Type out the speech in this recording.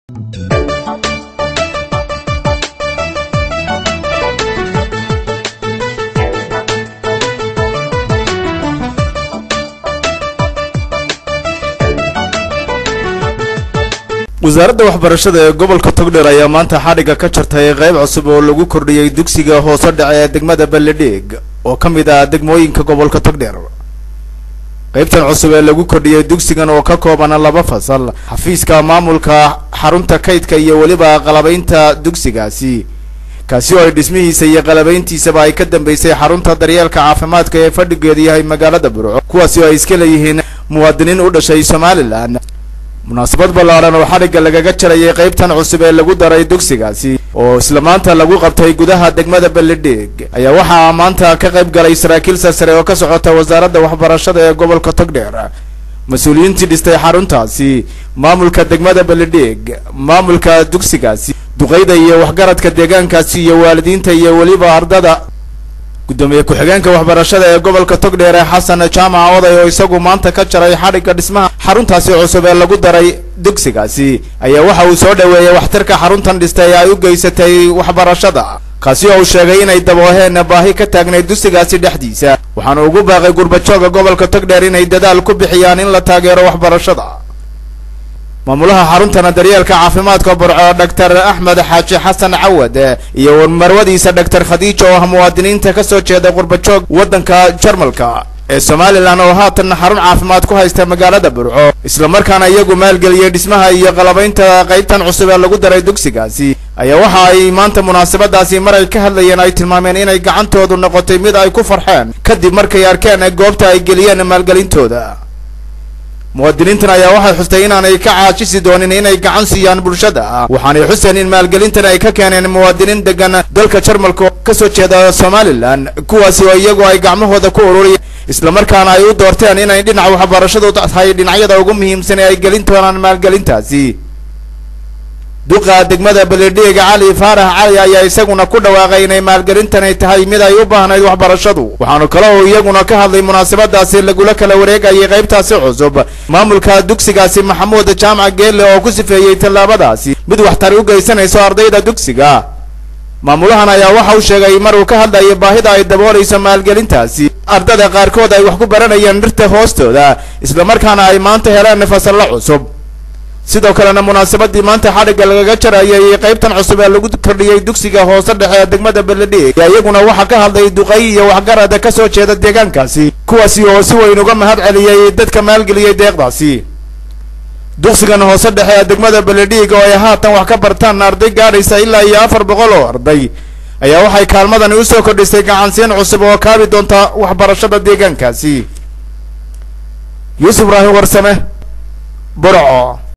wasaaradda waxbarashada ee gobolka togdheer ayaa maanta xadhigga ka jartay qayb cusub oo lagu kordhiyey dugsiga hoose dhace ee degmada balledheeg oo ka mid ah degmooyinka gobolka togdheer qaybtan cusub ee lagu kordhiyey dugsigan oo ka koobana laba fasal xafiiska maamulka xarunta kaydka iyo weliba qalabaynta dugsigaasi kaasi oo ay dhismihiisa iyo qalabayntiisaba ay ka dambeysay xarunta daryeelka caafimaadka ee fadhigeedu yahay magaalada burco kuwaasi oo ay iska leeyihiin muwaadiniin u dhashay somalilan munaasabad ballaaran oo xadhigga lagaga jarayay qaybtan cusub ee lagu daray dugsigaasi oo isla maanta lagu qabtay gudaha degmada balledheeg ayaa waxaa maanta ka qayb galay saraakiil sarsare oo ka socota wasaaradda waxbarashada ee gobolka togdheer mas-uuliyiintii dhistay xaruntaasi maamulka degmada balledheeg maamulka dugsigaasi duqeyda iyo waxgaradka deegaankaasi iyo waalidiinta iyo weliba ardada guddoomiye ku-xigeenka waxbarashada ee gobolka togdheer ee xasan jaamac oday oo isagu maanta ka jaray xadhigga dhismaha xaruntaasi cusub ee lagu daray dugsigaasi ayaa waxa uu soo dhoweeyey waxtarka xaruntan dhistay ay u geysatay waxbarashada kaasi oo uu sheegay inay dabooheen baahi ka taagnayd dugsigaasi dhexdiisa waxaana ugu baaqay gurbajooga gobolka togdheer inay dadaal ku bixiyaan in la taageero waxbarashada maamulaha xaruntana daryeelka caafimaadka burco doctor axmed xaaji xasan cawad iyo marwadiisa doctor khadiija oo ah muwaadiniinta kasoo jeeda qurbajoog waddanka jarmalka ee somalilan oo haatan xarun caafimaad ku haysta magaalada burco islamarkaana iyagu maalgeliyey dhismaha iyo qalabaynta qaybtan cusub ee lagu daray dugsigaasi ayaa waxa ay maanta munaasabadaasi mar ay ka hadlayeen ay tilmaameen inay gacantoodu noqotay mid ay ku farxeen kadib markay arkeen goobta ay geliyeen maalgelintooda muwaadiniintan ayaa waxay xustay inaanay ka caajisi doonin inay gacan siiyaan bulshada waxaanay xuseen in maalgelintan ay ka keeneen muwaadiniin degan dalka jarmalka oo kasoo jeeda somalilan kuwaasi oo iyagu ay gacmahooda ku ururiyeen islamarkaana ay u doorteen inay dhinaca waxbarashadu tahay dhinacyada ugu muhiimsan ee ay gelin doonaan maalgelintaasi duqa degmada beledheega cali faarax cali ayaa isaguna ku dhawaaqay inay maalgelintani tahay mid ay u baahnayd waxbarashadu waxaanu kale oo iyaguna ka hadlay munaasabadaasi lagula kala wareegayay qaybtaasi cusub maamulka dugsigaasi maxamuud jaamac geelle oo ku sifeeyey tallaabadaasi mid waxtari u geysanayso ardayda dugsiga maamulahan ayaa waxa uu sheegay mar uu ka hadlayay baahida ay daboolayso maalgelintaasi ardada qaarkood ay wax ku baranayeen dhirta hoostooda islamarkaana ay maanta heleen fasallo cusub sidoo kalena munaasabadii maanta xadhigga lagaga jarayay qaybtan cusub ee lagu kordhiyey dugsiga hoose dhexe ee degmada beledheeg ayaa iyaguna waxaa ka hadlay duqay iyo waxgarada kasoo jeeda deegaankaasi kuwaasi oo si weyn uga mahad celiyey dadka maalgeliyey deeqdaasi dugsigan hoose dhexe ee degmada beledheeg oo ay haatan wax ka bartaan arday gaadhaysa ilaa iyo afar boqol oo arday ayaa waxay kaalmadani usoo kordhisay gacansiin cusub oo kaabi doonta waxbarashada deegaankaasi yuusuf ibraahim warsame burco